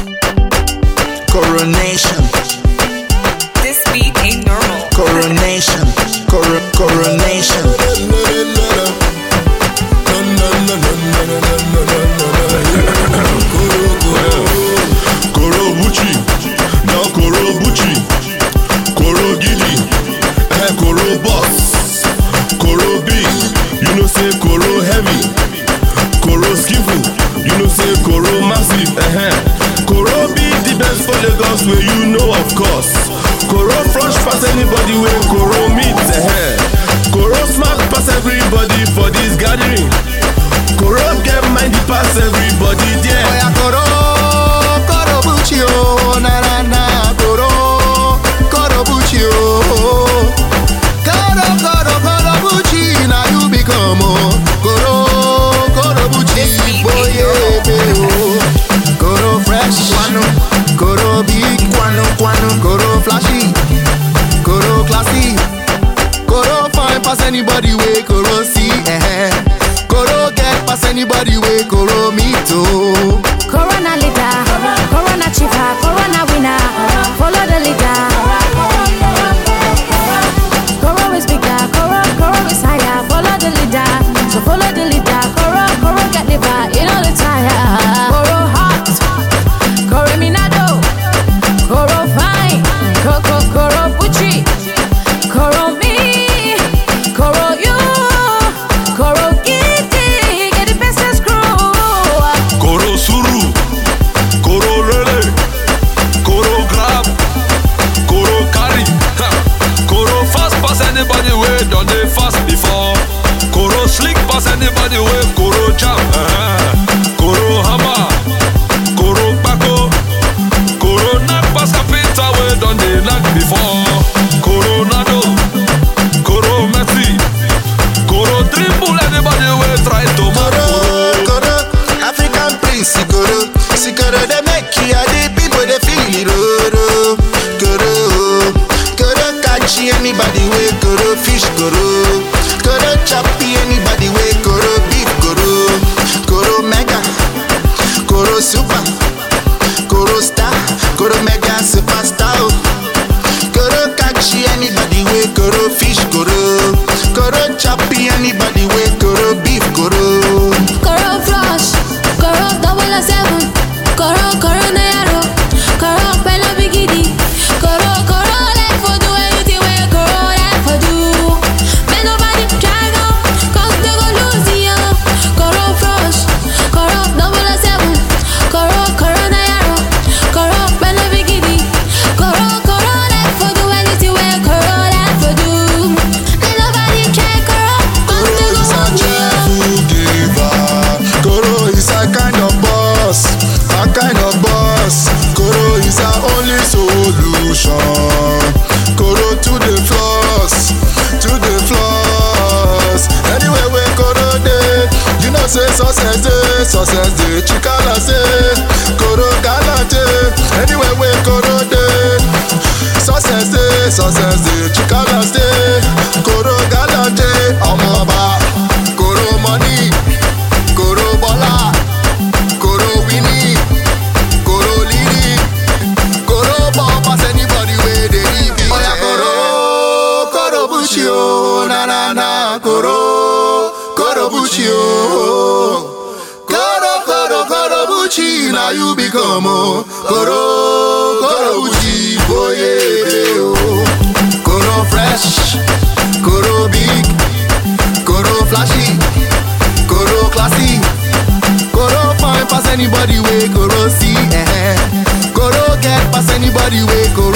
Coronation, This beat ain't normal. coronation, cor- coronation. Koro Bucci, now Koro Bucci, Koro Gidi, eh, Koro Boss, Koro Big, you know say Koro Heavy, Koro Skiffle, you know say Koro Massive, eh, Koro be the best for Lagos where you know of course. Koro fresh pass anybody where Koro meet, eh, Koro smart pass everybody for this gathering. Koro get mindy pass everybody there. Oya koro, koro buchi o, na na na, koro, koro buchi o. Koro, koro, koro buchi, na you become o. Koro, koro buchi, This beat boye ain't be o. Koro fresh, Guano, koro big, guano, guano. koro flashy, koro classy. Koro fine pass anybody way Koro see, eh. Koro get pass anybody way Koro meet oh. Corona leader, Corona chief, Corona winner. Follow the leader. Coro is bigger, Coro, Coro is higher. Follow the leader, so follow the leader. Coro, Coro get liver, you know the tire. Coro hot, Coro minado, Coro fine, Coco, Coro Pucci, Coro me, Coro you, Coro kitty, get the best screw. Koro Suru, Koro Rele, Koro Grab, Koro Carry, ha. Koro Fast pass anybody way done they fast before. Koro Slick pass anybody way Koro Jam, eh. Koro Hammer, Koro Bako, Koro Knock pass Kapita way done they knock before. Koro Nado, Koro Messi, Koro Dribble anybody way try to mark Koro, Koro. Koro, African prince, Koro, Sikoro, they make you the people they feel it, Koro, Koro, Koro, catch anybody way, Koro, fish, Koro, Koro, choppy anybody way, Koro, beef, Koro, Koro, mega, Koro, super, Koro, star, Koro, mega, superstar, oh. Koro, catch anybody way, Koro, fish, Koro, Koro, choppy anybody way, Koro, beef, Koro. Coro flush, Coro double a seven, Coro Coro Nero, Coro Pelo Bigidi, Coro Coro like for do anything where Coro like for do. Man nobody try go, cause they go lose ya. Coro flush, Coro double a seven, Coro Coro Nero, Coro Pelo Bigidi, Coro Coro like for do anything where Coro like for do. Man nobody try Coro, cause they Koro go is a lose ya. cheerful giver. Koro is a kind of boss, a kind of boss. Koro is our only solution. Koro to the floss, to the floss. Anywhere where Koro dey, you know say success dey, success dey. Chikala say, Koro galante. Anywhere where Koro dey, success dey, success dey. Chikala say, Koro galante. Ọmọ ọba, Koro money, Koro bọ́lá, Koro winning, Koro leading, Koro ball pass anybody wey dey leave it. Oya Koro, Koro bushi o, na na na, Koro, Koro bushi o. Koro, Koro, Koro bushi, na you become o. Koro, Koro bushi, boye o. Koro fresh, Koro big, Koro flashy, Koro classy. Koro fine pass anybody way Koro see, eh. Koro get pass anybody way Koro